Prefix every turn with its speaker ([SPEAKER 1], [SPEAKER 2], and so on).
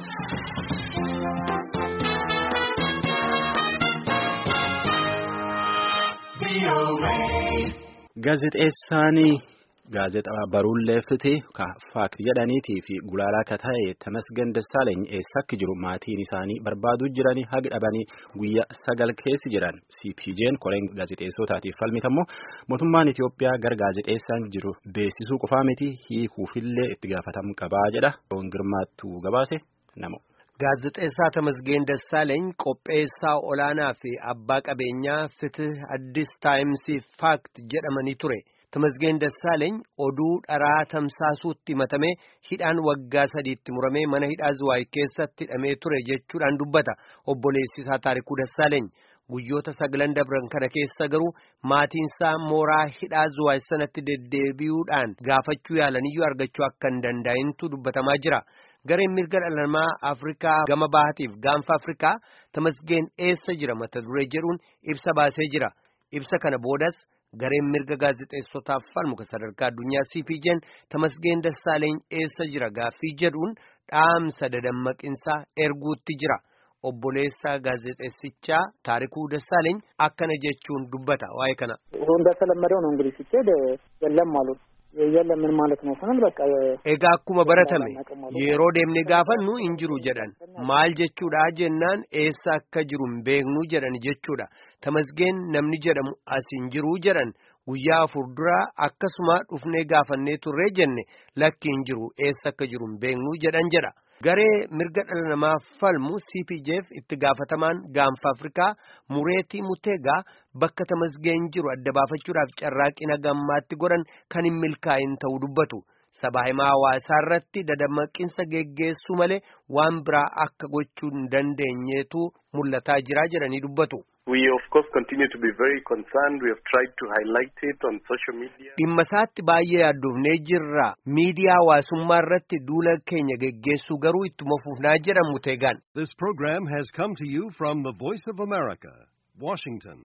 [SPEAKER 1] Gaazexeessaanii gaazexaa baruullee fitee faakti jedhaniitii fi gulaalaa akka ta'e Tamasgen Dassaalany eessa akka jiru maatiin isaanii barbaaduu jiranii haga dhabanii guyyaa sagal keessi jiran CPJ'n koreen gaazexeessotaatiif falmitammoo mootummaan Itoophiyaa gara gaazexeessaan jiru beeksisuu qofaa miti hiikuufillee itti gaafatamu qabaa jedha. Girmaattuu gabaase namo.
[SPEAKER 2] Gaazexeessaa Tamasgeen Dassaalany qopheessaa olaanaa fi abbaa qabeenyaa Fitih Addis Taayimsiif Faakt jedhamanii ture. Tamasgeen Dassaalany oduu dharaa tamsaasuutti himatamee hidhaan waggaa sadiitti muramee mana hidhaa Zuwaay keessatti hidhamee ture jechuudhaan dubbata. Obboleessisaa Taarikuu Dassaalany guyyoota sagalan dabran kana keessa garuu maatiinsaa mooraa hidhaa Zuwaay sanatti deddeebi'uudhaan gaafachuu yaalaniyyuu argachuu akka hin danda'intu dubbatamaa jira. Gareen mirga dhala namaa Afrikaa gama bahatiif gaanfa Afrikaa Tamasgeen eessa jira mata duree jedhuun ibsa baasee jira. Ibsa kana boodas gareen mirga gaazexeessotaaf falmu kan sadarkaa addunyaa CPJ'n Tamasgeen Dassaaleny eessa jira gaaffii jedhuun dhaamsa dadammaqinsaa erguutti jira. Obboleessaa gaazexeessichaa Taarikuu Dassaaleny akkana jechuun dubbata waa'ee kana.
[SPEAKER 3] እንደተለመደው ነው እንግዲህ ሲኬድ የለም አሉት የለም ምን ማለት ነው ስንል በቃ
[SPEAKER 2] Egaa akkuma baratame yeroo deemnee gaafannu hin jiru jedhan maal jechuudha jennaan eessa akka jiru hin beeknu jedhan jechuudha tamasgeen namni jedhamu as hin jiru jedhan guyyaa afur dura akkasuma dhufnee gaafannee turree jenne lakki hin jiru eessa akka jiru hin beeknu jedhan jedha. Garee mirga dhala namaa falmu CPJF itti gaafatamaan gaanfa Afrikaa Mureetii Muteegaa bakka tamasgeen jiru adda baafachuudhaaf carraaqina gammaatti godhan kan hin milkaa'in ta'uu dubbatu. Sabaa himaa hawaasaa irratti dadammaqinsa geggeessuu malee waan biraa akka gochuu hin dandeenyeetu mul'ataa jira jedhanii dubbatu.
[SPEAKER 4] We of course continue to be very concerned. We have tried to highlight it on social media.
[SPEAKER 2] Dhimma isaatti baay'ee yaaddoofnee jirra. Miidiyaa hawaasummaa irratti duula keenya geggeessuu garuu ittuma fufnaa jedhan Muteegaan.
[SPEAKER 5] This program has come to you from the Voice of America, Washington.